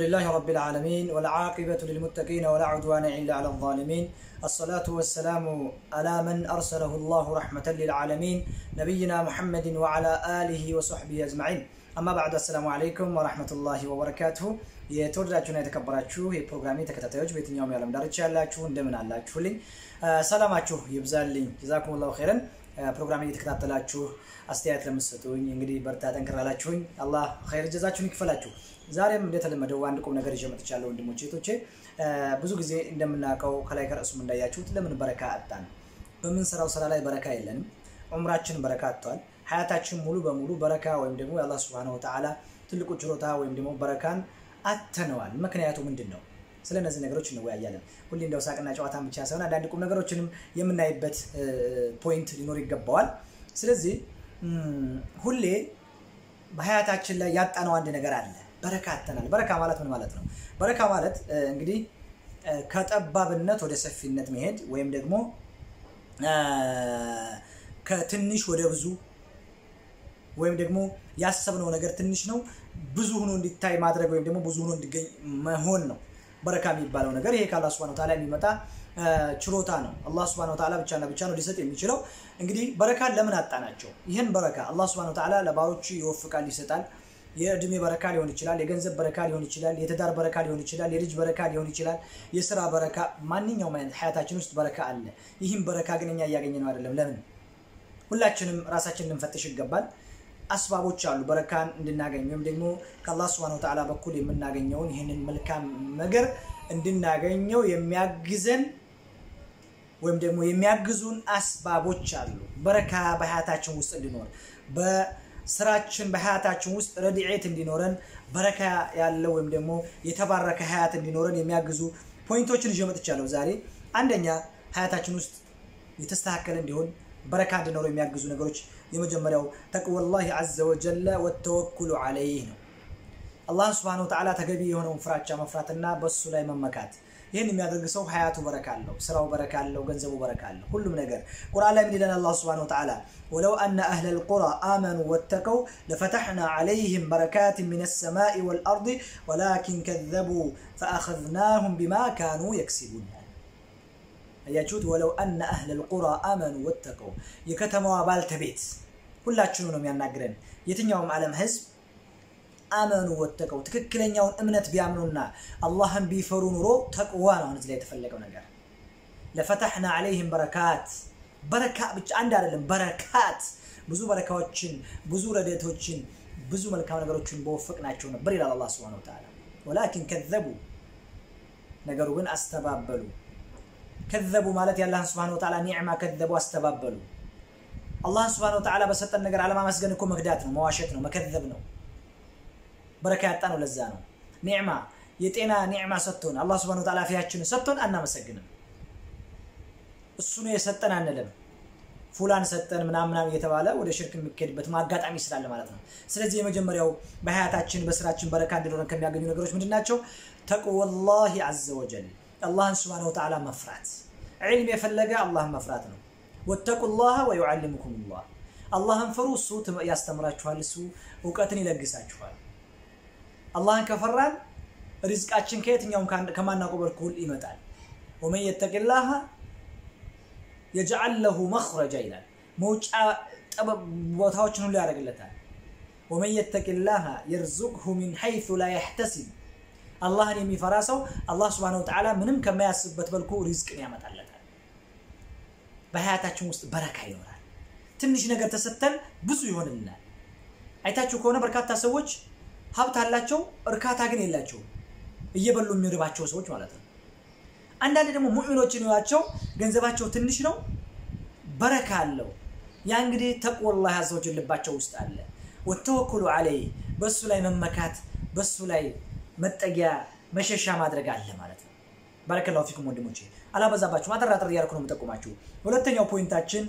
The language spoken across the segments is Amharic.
لله رب العالمين والعاقبة للمتقين ولا عدوان إلا على الظالمين الصلاة والسلام على من أرسله الله رحمة للعالمين نبينا محمد وعلى آله وصحبه أجمعين أما بعد السلام عليكم ورحمة الله وبركاته የተወደዳችሁና የተከበራችሁ የፕሮግራሜ ተከታታዮች በየትኛውም የዓለም ዳርቻ ያላችሁ እንደምን አላችሁልኝ? ሰላማችሁ ይብዛልኝ። ጀዛኩም ላሁ ኸይረን። ፕሮግራሜ እየተከታተላችሁ አስተያየት ለምትሰጡኝ እንግዲህ በርታ ጠንክር ላላችሁኝ አላህ ኸይር ጀዛችሁን ይክፈላችሁ። ዛሬም እንደተለመደው አንድ ቁም ነገር ይዤ መጥቻለሁ ወንድሞቼ እህቶቼ። ብዙ ጊዜ እንደምናውቀው ከላይ ከርዕሱም እንዳያችሁት ለምን በረካ አጣን? በምንሰራው ስራ ላይ በረካ የለንም። ዑምራችን በረካ አጥቷል። ሀያታችን ሙሉ በሙሉ በረካ ወይም ደግሞ የአላህ ሱብሃነሁ ወተዓላ ትልቁ ችሮታ ወይም ደግሞ በረካን አተነዋል። ምክንያቱ ምንድን ነው? ስለ እነዚህ ነገሮች እንወያያለን። ሁሌ እንደው ሳቅና ጨዋታን ብቻ ሳይሆን አንዳንድ ቁም ነገሮችንም የምናይበት ፖይንት ሊኖር ይገባዋል። ስለዚህ ሁሌ በሀያታችን ላይ ያጣነው አንድ ነገር አለ። በረካ አተናል። በረካ ማለት ምን ማለት ነው? በረካ ማለት እንግዲህ ከጠባብነት ወደ ሰፊነት መሄድ ወይም ደግሞ ከትንሽ ወደ ብዙ ወይም ደግሞ ያሰብነው ነገር ትንሽ ነው ብዙ ሆኖ እንዲታይ ማድረግ ወይም ደግሞ ብዙ ሆኖ እንዲገኝ መሆን ነው በረካ የሚባለው ነገር። ይሄ ከአላህ ሱብሃነሁ ወተዓላ የሚመጣ ችሮታ ነው። አላህ ሱብሃነሁ ወተዓላ ብቻና ብቻ ነው ሊሰጥ የሚችለው። እንግዲህ በረካን ለምን አጣናቸው? ይህን በረካ አላህ ሱብሃነሁ ወተዓላ ለባሮቹ ይወፍቃል፣ ይሰጣል። የእድሜ በረካ ሊሆን ይችላል፣ የገንዘብ በረካ ሊሆን ይችላል፣ የትዳር በረካ ሊሆን ይችላል፣ የልጅ በረካ ሊሆን ይችላል፣ የስራ በረካ፣ ማንኛውም አይነት ሀያታችን ውስጥ በረካ አለ። ይህም በረካ ግን እኛ እያገኘ ነው አይደለም። ለምን? ሁላችንም ራሳችን ልንፈትሽ ይገባል። አስባቦች አሉ በረካን እንድናገኝ ወይም ደግሞ ከአላህ ስብሐነ ወተዓላ በኩል የምናገኘውን ይህንን መልካም ነገር እንድናገኘው የሚያግዘን ወይም ደግሞ የሚያግዙን አስባቦች አሉ። በረካ በሀያታችን ውስጥ እንዲኖር በስራችን በሀያታችን ውስጥ ረድኤት እንዲኖረን በረካ ያለው ወይም ደግሞ የተባረከ ሀያት እንዲኖረን የሚያግዙ ፖይንቶችን ይዤ መጥቻለሁ ዛሬ። አንደኛ ሀያታችን ውስጥ የተስተካከለ እንዲሆን በረካ እንዲኖረው የሚያግዙ ነገሮች የመጀመሪያው ተቅወላህ ዐዘ ወጀለ ወተወኩሉ ዐለይህ ነው። አላህን ስብሐነሁ ወተዓላ ተገቢ የሆነውን ፍራቻ መፍራትና በሱ ላይ መመካት። ይህን የሚያደርግ ሰው ሀያቱ በረካ አለው፣ ስራው በረካ አለው፣ ገንዘቡ በረካ አለው፣ ሁሉም ነገር። ቁርአን ላይ ምን ይለን አላህ ስብሐነሁ ወተዓላ ወለው አነ አህለል ቁራ አመኑ ወተቀው ለፈተሕና ዐለይህም በረካት ሚነ ሰማኢ ወልአርድ ወላኪን ከዘቡ ፈአኸዝናሁም ቢማ ካኑ የክሲቡን አያችሁት? ወለው አነ አህለል ቁራ አመኑ ወተቀው የከተማዋ ባልተቤት ሁላችንም ነው የሚያናግረን። የትኛውም ዓለም ህዝብ አመኑ ወተቀው ትክክለኛውን እምነት ቢያምኑና አላህን ቢፈሩ ኑሮ ተቅዋ ነው አሁን እዚህ ላይ የተፈለገው ነገር። ለፈተሕና ዐለይህም በረካት በረካ ብቻ አንድ አይደለም፣ በረካት ብዙ በረካዎችን ብዙ ረድኤቶችን ብዙ መልካም ነገሮችን በወፈቅናቸው ነበር ይላል አላህ ሱብሓነሁ ወተዓላ። ወላኪን ከዘቡ ነገሩ ግን አስተባበሉ ከዘቡ ማለት የአላህን ስብሐነ ወተዓላ ኒዕማ ከዘቡ አስተባበሉ። አላህን ስብሐነ ወተዓላ በሰጠን ነገር አለማመስገን እኮ መክዳት ነው፣ መዋሸት ነው፣ መከዘብ ነው። በረካ ያጣ ነው። ለዛ ነው ኒዕማ የጤና ኒዕማ ሰጥቶን አላህ ስብሐነ ወተዓላ አፊያችንን ሰጥቶን አናመሰግንም። እሱ ነው የሰጠን አንልም። ፉላን ሰጠን ምናምን ምናምን እየተባለ ወደ ሽርክ የሚካሄድበት አጋጣሚ ስላለ ማለት ነው። ስለዚህ የመጀመሪያው በሀያታችን በስራችን በረካ እንዲኖረን ከሚያገኙ ነገሮች ምንድን ናቸው? ተቅወላሂ ዐዘ ወጀል አላህን ስብሐነ ወተዓላ መፍራት። ዒልም የፈለገ አላህን መፍራት ነው። ወተቁላህ ወዩዓሊሙኩሙላህ አላህን ፍሩ፣ እሱ ያስተምራችኋል፣ እሱ እውቀትን ይለግሳችኋል። አላህን ከፈራን ሪዝቃችን ከየትኛውም ከማናውቀው በኩል ይመጣል። ወመን የተቂላህ የጅዐል ለሁ መኽረጃ ይላል። መውጫ ቦታዎችን ሁሉ ያደርግለታል። ወመን የተቂላህ የርዙቅሁ ሚን ሐይሱ ላ የሕተሲብ አላህን የሚፈራ ሰው አላህ ስብሐነሁ ወተዓላ ምንም ከማያስብበት መልኩ ሪዝቅን ያመጣለታል። በሀያታችን ውስጥ በረካ ይኖራል። ትንሽ ነገር ተሰጥተን ብዙ ይሆንልናል። አይታችሁ ከሆነ በርካታ ሰዎች ሀብት አላቸው፣ እርካታ ግን የላቸውም። እየበሉ የሚርባቸው ሰዎች ማለት ነው። አንዳንድ ደግሞ ሙእሚኖችን ይዋቸው ገንዘባቸው ትንሽ ነው፣ በረካ አለው። ያ እንግዲህ ተቅወላህ ዐዘ ወጀል ልባቸው ውስጥ አለ። ወተወኩሉ ዐለይህ በእሱ ላይ መመካት በእሱ ላይ መጠጊያ መሸሻ ማድረግ አለ ማለት ነው። ባረከላሁ ፊኩም ወንድሞቼ፣ አላበዛባችሁም። አጠር አጠር እያደረኩ ነው የምጠቁማችሁ። ሁለተኛው ፖይንታችን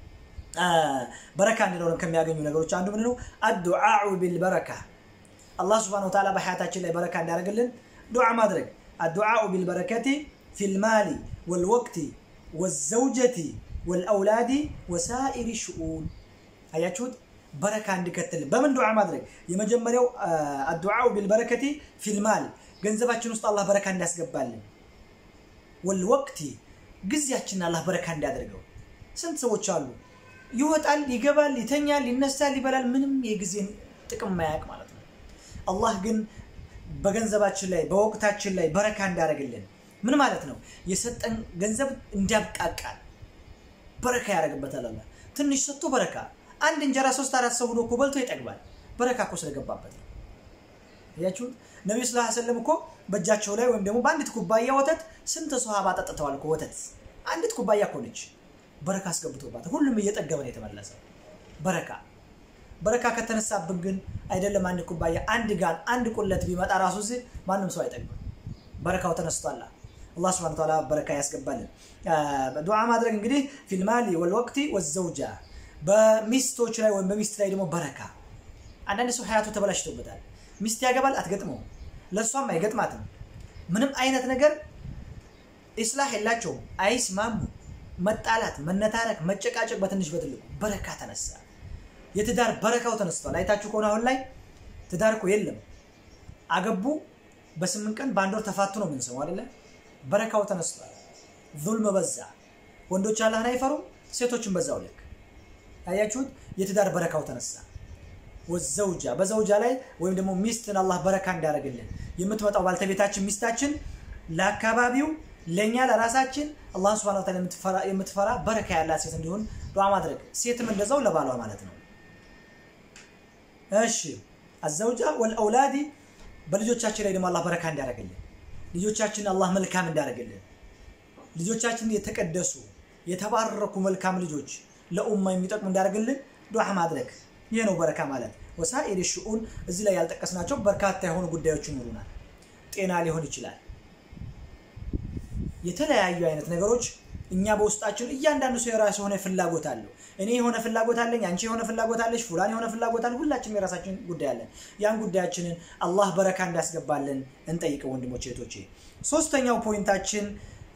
በረካ እንዲኖረን ከሚያገኙ ነገሮች አንዱ ምንድን ነው? አዱዓኡ ቢልበረካ አላህ ስብሐነሁ ወተዓላ በሀያታችን ላይ በረካ እንዲያደርግልን ዱዓ ማድረግ። አዱዓኡ ቢልበረከቲ ፊልማሊ ወልወቅቲ ወዘውጀቲ ወልአውላዲ ወሳኢሪ ሽኡን። አያችሁት? በረካ እንዲከትልን በምን ዱዓ ማድረግ? የመጀመሪያው አዱዓኡ ቢልበረከቲ ፊልማል ገንዘባችን ውስጥ አላህ በረካ እንዲያስገባልን ወልወቅቲ ጊዜያችንን አላህ በረካ እንዲያደርገው ስንት ሰዎች አሉ ይወጣል ይገባል ይተኛል ይነሳል ይበላል ምንም የጊዜን ጥቅም ማያውቅ ማለት ነው አላህ ግን በገንዘባችን ላይ በወቅታችን ላይ በረካ እንዲያደርግልን ምን ማለት ነው የሰጠን ገንዘብ እንዲያብቃቃል በረካ ያደርግበታል አላህ ትንሽ ሰጥቶ በረካ አንድ እንጀራ ሶስት አራት ሰው ሆኖ እኮ በልቶ ይጠግባል በረካ እኮ ስለገባበት ነው ያችሁት ነቢዩ ስ ሰለም እኮ በእጃቸው ላይ ወይም ደግሞ በአንዲት ኩባያ ወተት ስንት ሰሃባ ጠጥተዋል እኮ ወተት አንዲት ኩባያ እኮ ነች በረካ አስገብቶባት ሁሉም እየጠገበ ነው የተመለሰ በረካ በረካ ከተነሳብን ግን አይደለም አንድ ኩባያ አንድ ጋን አንድ ቁለት ቢመጣ ራሱ እዚህ ማንም ሰው አይጠግብም በረካው ተነስቷላ አላህ ስብሐነ ወተዓላ በረካ ያስገባልን ዱዓ ማድረግ እንግዲህ ፊልማሊ ወልወቅቲ ወዘውጃ በሚስቶች ላይ ወይም በሚስት ላይ ደግሞ በረካ አንዳንድ ሰው ሀያቱ ተበላሽቶበታል ሚስት ያገባል አትገጥመው ለእሷም አይገጥማትም ምንም አይነት ነገር ኢስላህ የላቸውም አይስማሙ መጣላት መነታረክ መጨቃጨቅ በትንሽ በትልቁ በረካ ተነሳ የትዳር በረካው ተነስቷል አይታችሁ ከሆነ አሁን ላይ ትዳር እኮ የለም አገቡ በስምንት ቀን በአንድ ወር ተፋቱ ነው የምንሰማው አይደለ በረካው ተነስቷል ዙልም በዛ ወንዶች አላህን አይፈሩም ሴቶችን በዛው ልክ አያችሁት የትዳር በረካው ተነሳ ወዘውጃ በዘውጃ ላይ ወይም ደግሞ ሚስትን አላህ በረካ እንዲያደርግልን የምትመጣው ባልተቤታችን ሚስታችን ለአካባቢው ለእኛ ለራሳችን አላህ ስብሐነ ወተዓላ የምትፈራ በረካ ያላት ሴት እንዲሆን ዱዓ ማድረግ ሴትም እንደዛው ለባሏ ማለት ነው እሺ አዘውጃ ወልአውላዲ በልጆቻችን ላይ ደግሞ አላህ በረካ እንዲያደርግልን ልጆቻችን አላህ መልካም እንዲያደርግልን ልጆቻችን የተቀደሱ የተባረኩ መልካም ልጆች ለኡማ የሚጠቅሙ እንዲያደርግልን ዱዓ ማድረግ ይህ ነው በረካ ማለት ወሳኢር ሽኡን እዚህ ላይ ያልጠቀስናቸው በርካታ የሆኑ ጉዳዮች ይኖሩናል ጤና ሊሆን ይችላል የተለያዩ አይነት ነገሮች እኛ በውስጣችን እያንዳንዱ ሰው የራሱ የሆነ ፍላጎት አለው እኔ የሆነ ፍላጎት አለኝ አንቺ የሆነ ፍላጎት አለች ፉላን የሆነ ፍላጎት አለ ሁላችንም የራሳችን ጉዳይ አለን ያን ጉዳያችንን አላህ በረካ እንዲያስገባልን እንጠይቀው ወንድሞች እህቶቼ ሶስተኛው ፖይንታችን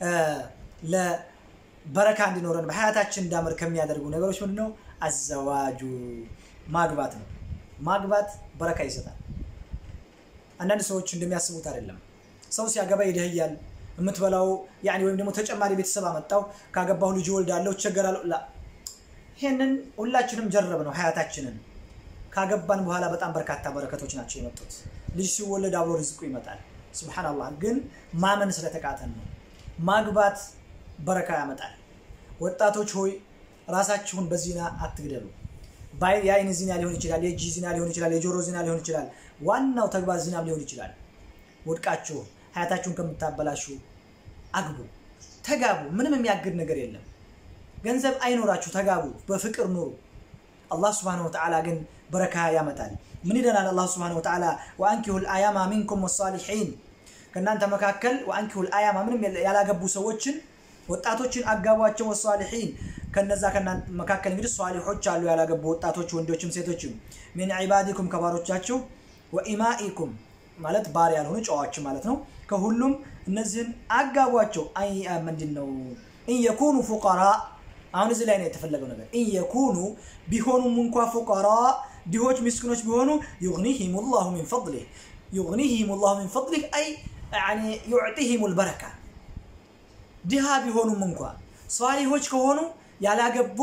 ለበረካ እንዲኖረን በሀያታችን እንዳምር ከሚያደርጉ ነገሮች ምንድነው አዘዋጁ ማግባት ነው ማግባት በረካ ይሰጣል አንዳንድ ሰዎች እንደሚያስቡት አይደለም ሰው ሲያገባ ይደህያል የምትበላው ያኒ ወይም ደግሞ ተጨማሪ ቤተሰብ አመጣው ካገባሁ ልጅ ወልዳለሁ እቸገራለሁ ላ ይሄንን ሁላችንም ጀረብ ነው ሀያታችንን ካገባን በኋላ በጣም በርካታ በረከቶች ናቸው የመጡት ልጅ ሲወለድ አብሮ ርዝቁ ይመጣል ስብሓንላህ ግን ማመን ስለተቃተን ነው ማግባት በረካ ያመጣል ወጣቶች ሆይ ራሳችሁን በዚና አትግደሉ የአይን ዚና ሊሆን ይችላል የእጅ ዚና ሊሆን ይችላል የጆሮ ዚና ሊሆን ይችላል ዋናው ተግባር ዚናም ሊሆን ይችላል ወድቃችሁ ሀያታችሁን ከምታበላሹ አግቡ ተጋቡ ምንም የሚያግድ ነገር የለም ገንዘብ አይኖራችሁ ተጋቡ በፍቅር ኑሩ አላህ ስብሓን ወተዓላ ግን በረካ ያመጣል ምን ይለናል አላህ ስብሓን ወተዓላ ወአንኪሁ ልአያማ ሚንኩም ወሳሊሒን ከእናንተ መካከል ወአንኪሁ ልአያማ ምንም ያላገቡ ሰዎችን ወጣቶችን አጋቧቸው ወሳሊሒን ከነዛ ከእናንተ መካከል እንግዲህ ሷሊሖች አሉ ያላገቡ ወጣቶች ወንዶችም ሴቶችም ሚን ዒባዲኩም ከባሮቻችሁ ወኢማኢኩም ማለት ባር ያልሆኑ ጨዋዎች ማለት ነው ከሁሉም እነዚህን አጋቧቸው ምንድን ነው ኢንየኩኑ ፉቀራ አሁን እዚህ ላይ ነው የተፈለገው ነገር ኢንየኩኑ ቢሆኑም እንኳ ፉቀራ ድሆች ምስኪኖች ቢሆኑ ዩግኒሂም ላሁ ሚን ፈضሊህ ዩግኒሂም ላሁ ሚን ፈضሊህ አይ ዩዕጢሂም ልበረካ ድሃ ቢሆኑም እንኳ ሷሊሆች ከሆኑ ያላገቡ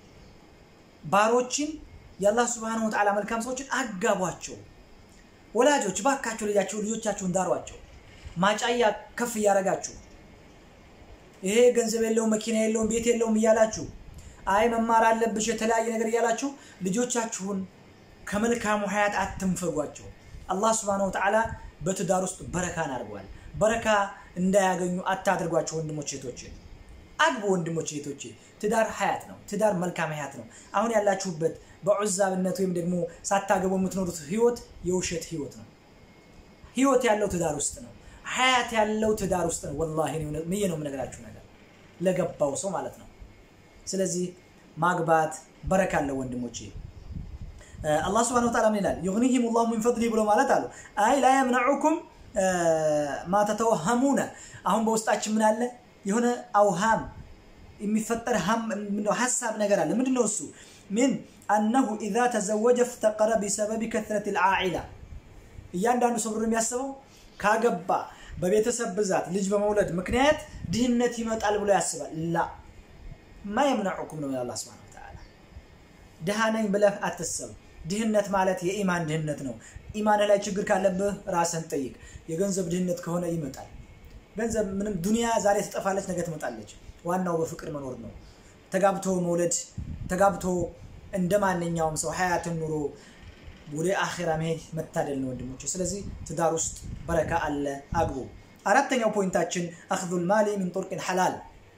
ባሮችን የአላህ ስብሓን ወተዓላ መልካም ሰዎችን አጋቧቸው ወላጆች ባካቸው ልጃቸው ልጆቻችሁን ዳሯቸው ማጫያ ከፍ እያረጋችሁ ይሄ ገንዘብ የለውም መኪና የለውም ቤት የለውም እያላችሁ አይ መማር አለብሽ የተለያየ ነገር እያላችሁ ልጆቻችሁን ከመልካሙ ሀያት አትንፈጓቸው አላህ ስብሓን ወተዓላ በትዳር ውስጥ በረካን አድርጓል በረካ እንዳያገኙ አታድርጓቸው ወንድሞች ሴቶች አግቡ ወንድሞች ሴቶች ትዳር ሀያት ነው ትዳር መልካም ሀያት ነው አሁን ያላችሁበት በዑዛብነት ወይም ደግሞ ሳታገቡ የምትኖሩት ህይወት የውሸት ህይወት ነው ህይወት ያለው ትዳር ውስጥ ነው ሀያት ያለው ትዳር ውስጥ ነው ወላሂ ምዬ ነው የምነግራችሁ ነገር ለገባው ሰው ማለት ነው ስለዚህ ማግባት በረካ አለው ወንድሞቼ አላህ ስብሐነ ወተዓላ ምን ይላል ዩግኒሂም ላሁ ሚን ፈድሊ ብሎ ማለት አሉ አይ ላ የምነዑኩም ማ ተተወሀሙነ አሁን በውስጣችን ምን አለ የሆነ አውሃም የሚፈጠር ሀሳብ ነገር አለ ምንድነው እሱ ምን አነሁ ኢዛ ተዘወጀ ፍተቀረ ቢሰበቢ ከትረት ልዓኢላ እያንዳንዱ ሰው ብሎ የሚያስበው ካገባ በቤተሰብ ብዛት ልጅ በመውለድ ምክንያት ድህነት ይመጣል ብሎ ያስባል። ላ ማ የምነዑኩም ነው አላህ ሱብሓነሁ ወተዓላ። ድሃ ነኝ ብለህ አትሰብ። ድህነት ማለት የኢማን ድህነት ነው። ኢማን ላይ ችግር ካለብህ ራስን ጠይቅ። የገንዘብ ድህነት ከሆነ ይመጣል። ገንዘብ ምንም ዱንያ ዛሬ ትጠፋለች፣ ነገ ትመጣለች። ዋናው በፍቅር መኖር ነው። ተጋብቶ መውለድ፣ ተጋብቶ እንደ ማንኛውም ሰው ሀያትን ኑሮ ወደ አኼራ መሄድ መታደል ነው ወንድሞች። ስለዚህ ትዳር ውስጥ በረካ አለ፣ አግቡ። አራተኛው ፖይንታችን አክዙል ማሊ ሚን ጡርቅን ሐላል፣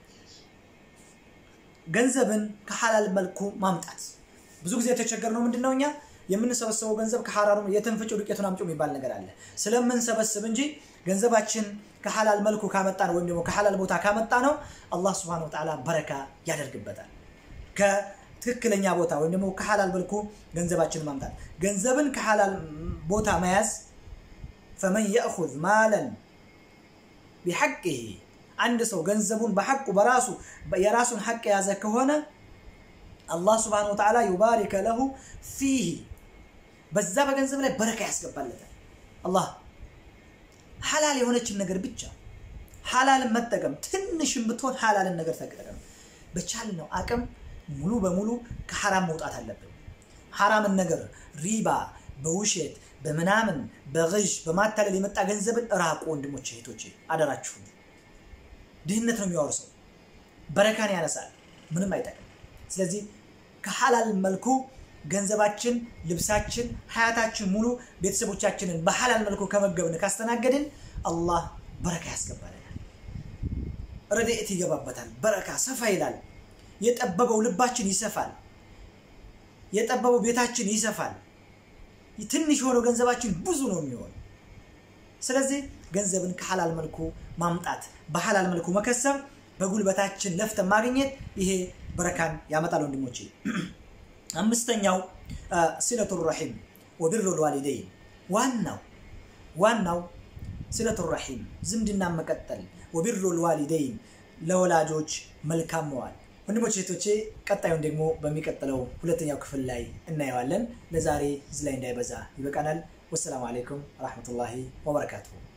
ገንዘብን ከሐላል መልኩ ማምጣት። ብዙ ጊዜ የተቸገርነው ምንድን ነው? እኛ የምንሰበሰበው ገንዘብ ከሐራሩ የትንፍጩ ዱቄቱን አምጪው የሚባል ነገር አለ። ስለምንሰበስብ እንጂ ገንዘባችን ከሐላል መልኩ ካመጣ ነው ወይም ደግሞ ከሐላል ቦታ ካመጣ ነው አላህ ስብሐነሁ ወተዓላ በረካ ያደርግበታል። ከትክክለኛ ቦታ ወይም ደግሞ ከሐላል መልኩ ገንዘባችንን ማምጣት። ገንዘብን ከሐላል ቦታ መያዝ ፈመን የእኹዝ ማለን ቢሐቅህ አንድ ሰው ገንዘቡን በሐቁ በራሱ የራሱን ሐቅ የያዘ ከሆነ አላህ ስብሐነሁ ወተዓላ ዩባሪከ ለሁ ፊህ በዛ በገንዘብ ላይ በረካ ያስገባለታል። አላህ ሐላል የሆነችን ነገር ብቻ ሐላልን መጠቀም ትንሽም ብትሆን ሐላልን ነገር ተጠቀም። በቻልነው አቅም ሙሉ በሙሉ ከሐራም መውጣት አለብን። ሐራምን ነገር ሪባ፣ በውሸት በምናምን በግዥ በማታለል የመጣ ገንዘብን እራቁ። ወንድሞች እህቶቼ፣ አደራችሁ። ድህነት ነው የሚያወርሰው፣ በረካን ያነሳል፣ ምንም አይጠቅም። ስለዚህ ከሐላል መልኩ ገንዘባችን፣ ልብሳችን፣ ሀያታችን ሙሉ ቤተሰቦቻችንን በሐላል መልኩ ከመገብን ካስተናገድን አላህ በረካ ያስገባልናል። ረድኤት ይገባበታል። በረካ ሰፋ ይላል። የጠበበው ልባችን ይሰፋል። የጠበበው ቤታችን ይሰፋል። ትንሽ የሆነው ገንዘባችን ብዙ ነው የሚሆን። ስለዚህ ገንዘብን ከሐላል መልኩ ማምጣት፣ በሐላል መልኩ መከሰብ፣ በጉልበታችን ለፍተን ማግኘት ይሄ በረካን ያመጣል ወንድሞቼ። አምስተኛው ሲለቱ ረሒም ወቢሩ ልዋሊደይን ዋናው ዋናው ሲለቱ ረሒም ዝምድና መቀጠል፣ ወቢሩ ልዋሊደይን ለወላጆች መልካም መዋል። ወንድሞች እህቶቼ፣ ቀጣዩን ደግሞ በሚቀጥለው ሁለተኛው ክፍል ላይ እናየዋለን። ለዛሬ እዚህ ላይ እንዳይበዛ ይበቃናል። ወሰላሙ አሌይኩም ወረሕመቱላሂ ወበረካቱሁ።